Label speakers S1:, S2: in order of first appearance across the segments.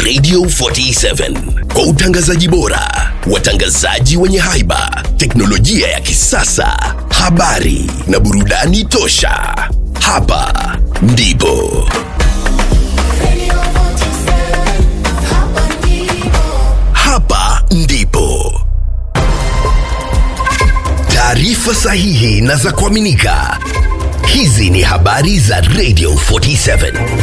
S1: Radio 47 kwa utangazaji bora, watangazaji wenye haiba, teknolojia ya kisasa, habari na burudani tosha. Hapa ndipo hapa ndipo taarifa sahihi na za kuaminika. Hizi ni habari za Radio 47.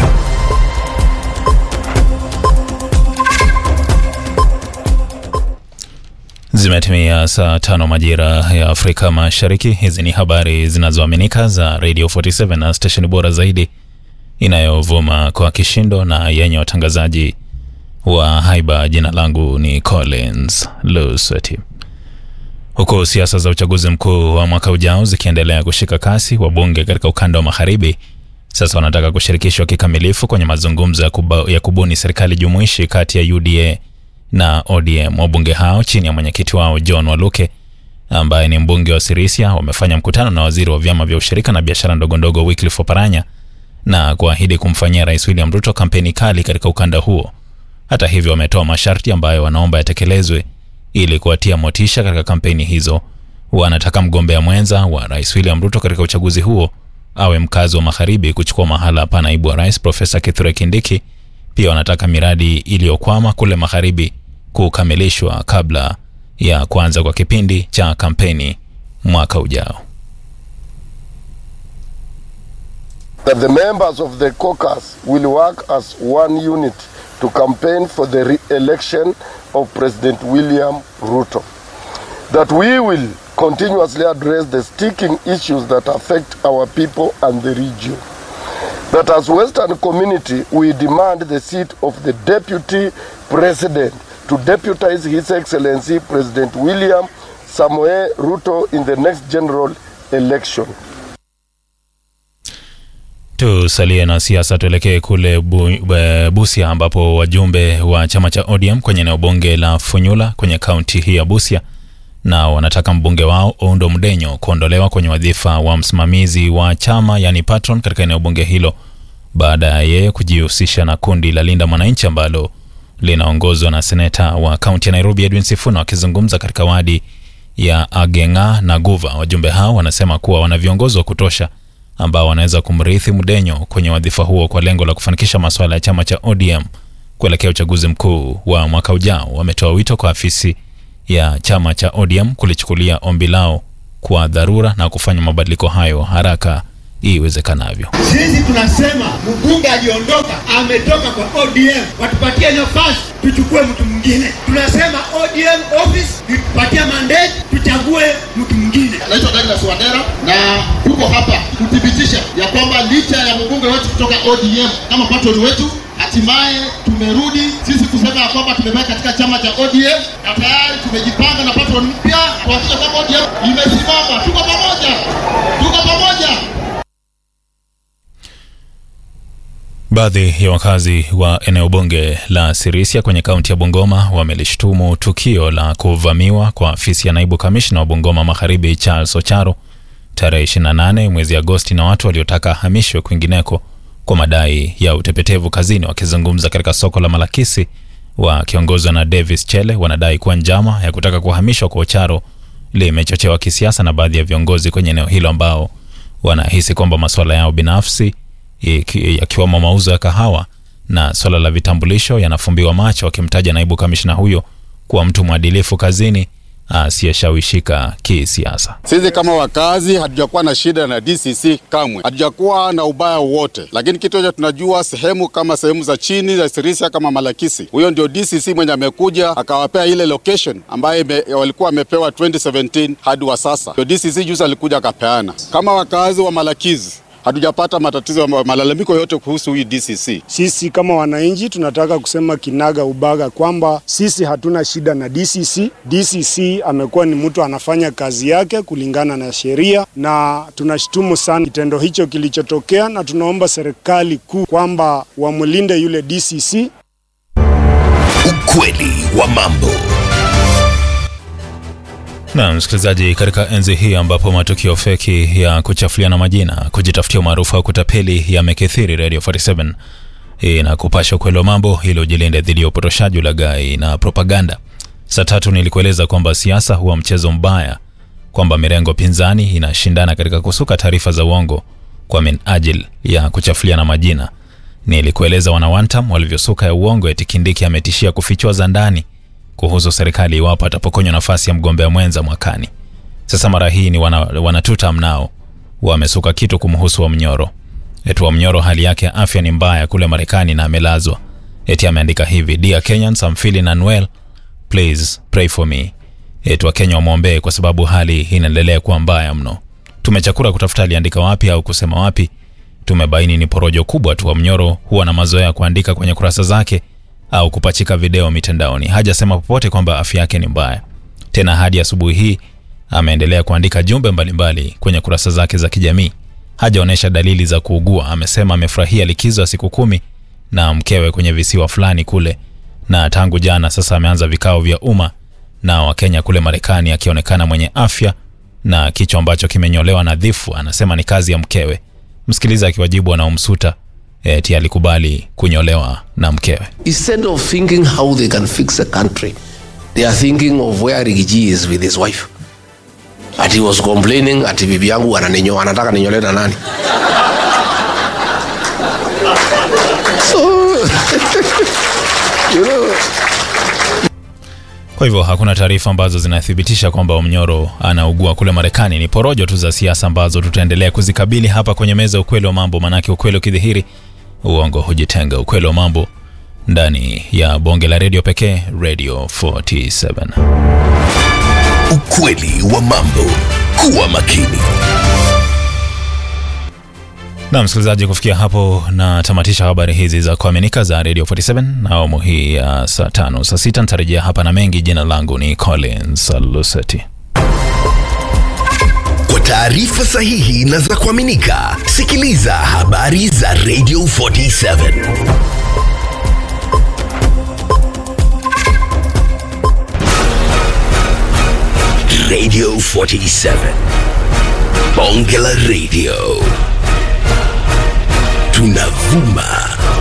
S2: Zimetimia saa tano majira ya Afrika Mashariki. Hizi ni habari zinazoaminika za Radio 47 na stesheni bora zaidi inayovuma kwa kishindo na yenye watangazaji wa haiba. Jina langu ni Collins Lusweti. Huku siasa za uchaguzi mkuu wa mwaka ujao zikiendelea kushika kasi, wabunge katika ukanda wa magharibi sasa wanataka kushirikishwa kikamilifu kwenye mazungumzo ya, kuba, ya kubuni serikali jumuishi kati ya UDA na ODM. Wabunge hao chini ya mwenyekiti wao John Waluke ambaye ni mbunge wa Sirisia wamefanya mkutano na waziri wa vyama vya ushirika na biashara ndogondogo Wycliffe Oparanya na kuahidi kumfanyia Rais William Ruto kampeni kali katika ukanda huo. Hata hivyo, wametoa masharti ambayo wanaomba yatekelezwe ili kuwatia motisha katika kampeni hizo. Wanataka mgombea mwenza wa Rais William Ruto katika uchaguzi huo awe mkazi wa magharibi kuchukua mahala pa naibu wa rais Profesa Kithure Kindiki. Pia wanataka miradi iliyokwama kule magharibi kukamilishwa kabla ya kuanza kwa kipindi cha kampeni mwaka ujao.
S3: that the members of the caucus will work as one unit to campaign for the re-election of President William Ruto. That we will continuously address the sticking issues that affect our people and the region. That as Western community, we demand the seat of the Deputy President to deputize His Excellency President William Samoei Ruto in the next general election.
S2: Tusalie na siasa, tuelekee kule bu, bu, Busia ambapo wajumbe wa chama cha ODM kwenye eneo bunge la Funyula kwenye kaunti hii ya Busia na wanataka mbunge wao Oundo Mdenyo kuondolewa kwenye wadhifa wa msimamizi wa chama yani patron katika eneo bunge hilo baada ya yeye kujihusisha na kundi la Linda Mwananchi ambalo linaongozwa na seneta wa kaunti ya Nairobi Edwin Sifuna. Wakizungumza katika wadi ya Agenga na Guva, wajumbe hao wanasema kuwa wana viongozi wa kutosha ambao wanaweza kumrithi Mdenyo kwenye wadhifa huo kwa lengo la kufanikisha masuala ya chama cha ODM kuelekea uchaguzi mkuu wa mwaka ujao. Wametoa wito kwa afisi ya chama cha ODM kulichukulia ombi lao kwa dharura na kufanya mabadiliko hayo haraka iwezekanavyo.
S4: Sisi tunasema mbunge aliondoka, ametoka kwa ODM, watupatie nafasi tuchukue mtu mwingine. Tunasema ODM office itupatie mandate, tuchague mtu mwingine.
S5: Naitwa Douglas Wandera na tuko hapa kuthibitisha ya kwamba licha ya mbunge wetu kutoka ODM kama patron wetu, hatimaye tumerudi sisi kusema ya kwamba tumebaki katika chama cha ODM na tayari tumejipanga na patron mpya kuhakikisha kwamba ODM imesimama. Tuko pamoja, tuko pamoja.
S2: Baadhi ya wakazi wa eneo bunge la Sirisia kwenye kaunti ya Bungoma wamelishtumu tukio la kuvamiwa kwa afisi ya naibu kamishna wa Bungoma Magharibi Charles Ocharo tarehe 28 mwezi Agosti na watu waliotaka ahamishwe kwingineko kwa madai ya utepetevu kazini. Wakizungumza katika soko la Malakisi wakiongozwa na Davis Chele, wanadai kuwa njama ya kutaka kuhamishwa kwa Ocharo limechochewa kisiasa na baadhi ya viongozi kwenye eneo hilo ambao wanahisi kwamba masuala yao binafsi yakiwemo mauzo ya kahawa na swala la vitambulisho yanafumbiwa macho, wakimtaja naibu kamishna huyo kuwa mtu mwadilifu kazini asiyeshawishika kisiasa.
S6: Sisi kama wakazi hatujakuwa na shida na DCC kamwe, hatujakuwa na ubaya wowote, lakini kitu cha tunajua sehemu kama sehemu za chini za Sirisia kama Malakisi, huyo ndio DCC mwenye amekuja akawapea ile location ambayo walikuwa wamepewa 2017 hadi wa sasa, ndio DCC juzi alikuja akapeana. Kama wakazi wa Malakisi hatujapata matatizo ya malalamiko yote kuhusu hii DCC.
S7: Sisi kama wananchi tunataka kusema kinaga ubaga kwamba sisi hatuna shida na DCC. DCC amekuwa ni mtu anafanya kazi yake kulingana na sheria, na tunashtumu sana kitendo hicho kilichotokea, na tunaomba serikali kuu kwamba wamlinde yule DCC.
S1: Ukweli wa mambo.
S2: Na msikilizaji, katika enzi hii ambapo matukio feki ya kuchafuliana majina, kujitafutia umaarufu au kutapeli yamekithiri, Radio 47 na kupasha ukweli wa mambo ili ujilinde dhidi ya upotoshaji, ulaghai na propaganda. Saa tatu nilikueleza kwamba siasa huwa mchezo mbaya, kwamba mirengo pinzani inashindana katika kusuka taarifa za uongo kwa minajili ya kuchafuliana majina. Nilikueleza wanawantam walivyosuka ya uongo eti Kindiki ametishia kufichua za ndani kuhusu serikali iwapo atapokonywa nafasi ya mgombea mwenza mwakani. Sasa mara hii ni wana, wanatuta mnao wamesuka kitu kumhusu Wamnyoro. Eti Wamnyoro hali yake ya afya ni mbaya kule Marekani na amelazwa. Eti ameandika hivi, Dear Kenyans, I'm feeling unwell. Please pray for me. Eti Wakenya wamwombee kwa sababu hali inaendelea kuwa mbaya mno. Tumechakura kutafuta aliandika wapi au kusema wapi. Tumebaini ni porojo kubwa tu. Wamnyoro huwa na mazoea ya kuandika kwenye kurasa zake au kupachika video mitandaoni. Hajasema popote kwamba afya yake ni mbaya. Tena hadi asubuhi hii ameendelea kuandika jumbe mbalimbali mbali kwenye kurasa zake za kijamii. Hajaonyesha dalili za kuugua. Amesema amefurahia likizo ya siku kumi na mkewe kwenye visiwa fulani kule, na tangu jana sasa ameanza vikao vya umma na Wakenya kule Marekani, akionekana mwenye afya na kichwa ambacho kimenyolewa nadhifu. Anasema ni kazi ya mkewe. Msikiliza akiwajibu wanaomsuta eti alikubali kunyolewa na mkewe.
S8: Instead of thinking how they can fix the country, they are thinking of where Rigiji is with his wife. Ati was complaining ati bibi yangu ananinyo anataka ninyole na nani? so, you know,
S2: Kwa hivyo hakuna taarifa ambazo zinathibitisha kwamba Omnyoro anaugua kule Marekani. Ni porojo tu za siasa ambazo tutaendelea kuzikabili hapa kwenye meza ukweli wa mambo, manake ukweli ukidhihiri uongo hujitenga. Ukweli wa mambo ndani ya bonge la redio pekee, Radio 47.
S1: Ukweli wa mambo. Kuwa makini.
S2: Na msikilizaji, kufikia hapo na tamatisha habari hizi za kuaminika za Radio 47 na awamu hii ya saa tano. Saa sita nitarejea hapa na mengi. Jina langu ni Collins Luseti.
S1: Kwa taarifa sahihi na za kuaminika, sikiliza habari za Radio 47. Radio 47. Bonge la Radio. Tunavuma